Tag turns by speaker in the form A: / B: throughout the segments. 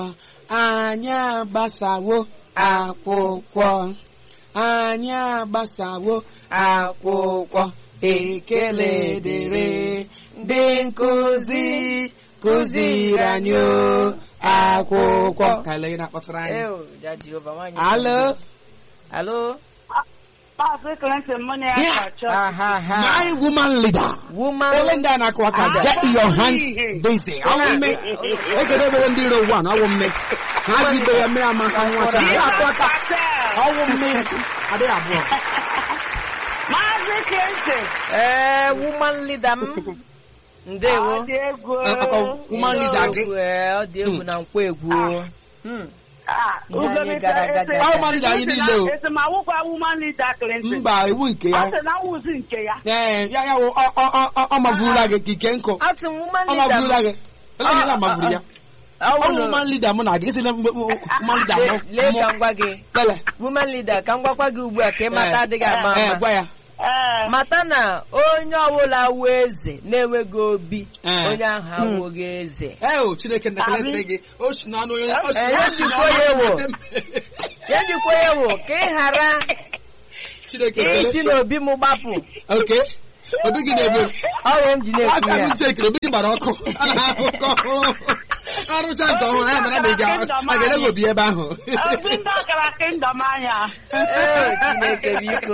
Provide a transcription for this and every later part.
A: anyị agbasawo akwụkwọ anyị agbasawo akwụkwọ ekele dịrị ndị nkụzi kụziri anyị o, akwụkwọ ka ele na-akpọtara anyị
B: Ew, ja Jehova nwaanyị.
A: alo
B: Alo.
C: Maazị Clinton mụ na ya
A: Yeah.
C: ga-achọ.
B: Aha ha.
A: my woman leader
B: Woman.
A: ele ndị a na-akụ aka
C: Ah.
A: get your hands busy ọwụ mme ekele ebere ndị iro one ọwụ mme ha ji ibe ya mmiri ama ha nwacha ha akụ aka ọwụ mme adịghị abụọ
C: Maazị Clinton.
B: Ee, woman leader m. Ndewo.
C: Ọ dị egwu.
A: Akọ, woman leader gị.
B: Ee, ọ dị egwu na nkwa egwu. Hmm.
C: Ah,
B: Ihe anyị
C: Ugomita,
B: gara aga
C: ese-
B: gara.
A: Ọ woman leader anyị niile o.
C: esemawụkwa woman leader Clinton.
A: mba iwu nke
C: Ọ
A: ya
C: sị na nwụzi nke ya.
A: ee ya ya wụ ọ- ọ- ọ- ọ- ọ mavurula gị ka ike nkụ
B: Asị m woman
A: ọ
B: leader m.
A: mavurula gị ele onye na mavuru ya
B: Ọ
A: ọ
B: wụ
A: bụ
B: na-
A: woman leader mụ na gị esi na mgbe woman leader
B: Lee
A: mụ
B: lee ka
A: mụ
B: m gwa gị.
A: lele
B: Woman leader ka m gwakwa gị ugbu a ka ị mata
A: Eh,
B: adịghị ama
A: ee
B: ama.
A: gwa ya
C: Ee.
B: mata na onye ọbụla wụ eze na-enweghị obi
A: Eh.
B: onye ahụ awụghị eze
A: ee o chineke ntakelete gị o si n'ọnụ onye o si
B: Eh,
A: o
B: ya
A: si
B: jikwa ya
A: n'ọnụ
B: ewo.
A: onye
B: ya jikwa ya wụ ka ị ghara
A: chineke
B: isi
A: ekele
B: n'obi m gbapụ
A: oke obi gị na-egbe
B: ọrụ m ji na-ekwu
A: aka m
B: ya
A: chekere obi gị gbara ọkụ a na-ahụ nke ọhụrụ arụcha nke ọhụrụ ya mara na ị ga- a ga-ele gị obi ebe ahụ
C: Obi ndị ọkara kingdom anya.
B: Ee, Chineke biko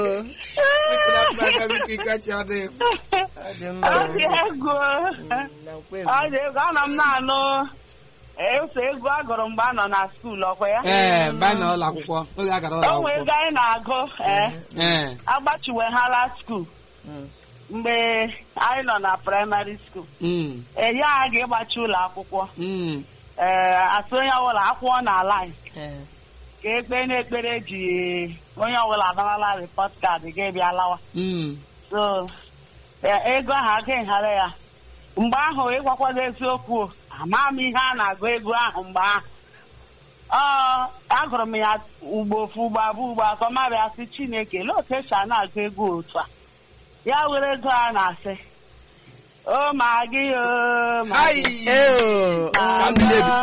A: Ọ
B: ọ dị mma
C: Ọ dị egwu.
B: na nkwa egwu.
C: Ọ dị egwu. Anọ m na-anụ ese egwu a gụrụ mgbe a nọ na skuul ọkwa ya.
A: ee mgbe anyị nọ ụlọ akwụkwọ oge a gara ụlọ
C: O nwere
A: akwụkwọ
C: ego anyị na-agụ ee
A: ee
C: agbachiwehala skuul
B: Mm.
C: mgbe anyị nọ na praịmarị skuul.
A: mm,
C: Enye anyị ga-ịgbachi ụlọ akwụkwọ.
A: mm.
C: Ee, asị onye ọbụla akwụkwọ na line
B: Ee.
C: ka ekpe n'ekpere ji onye ọbụla adarala rịpọt kaadị gị bịa lawa.
A: Mm.
C: so e- ego ahụ agaghị ghara ya mgbe ahụ ịgwakwado eziokwu o, ama m ihe a na-agụ ego ahụ mgbe ahụ ọ agụrụ m ya ugbo ofu ugbo abụọ ugbo atọ mabịa sị chineke lee otu esi a na-agụ ego otu a ya were ego a na-asị o ma gị o ma
A: Hai!
C: gị
B: Ee,
A: Ka m bilie bi.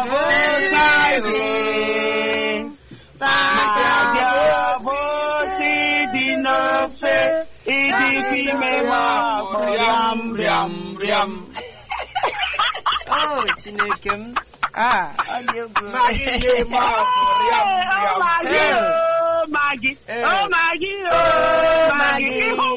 C: na-abịa bosi dị n'ofe ịdị ime ma
A: Rịam, rịam, rịam.
B: Oh, Chineke m Ah, ọ dị egwu
A: Na gị ga-eme akụ, rịam, rịam.
C: Magị, oh, Magị, oh, Magị, oh, Magị, ịhụ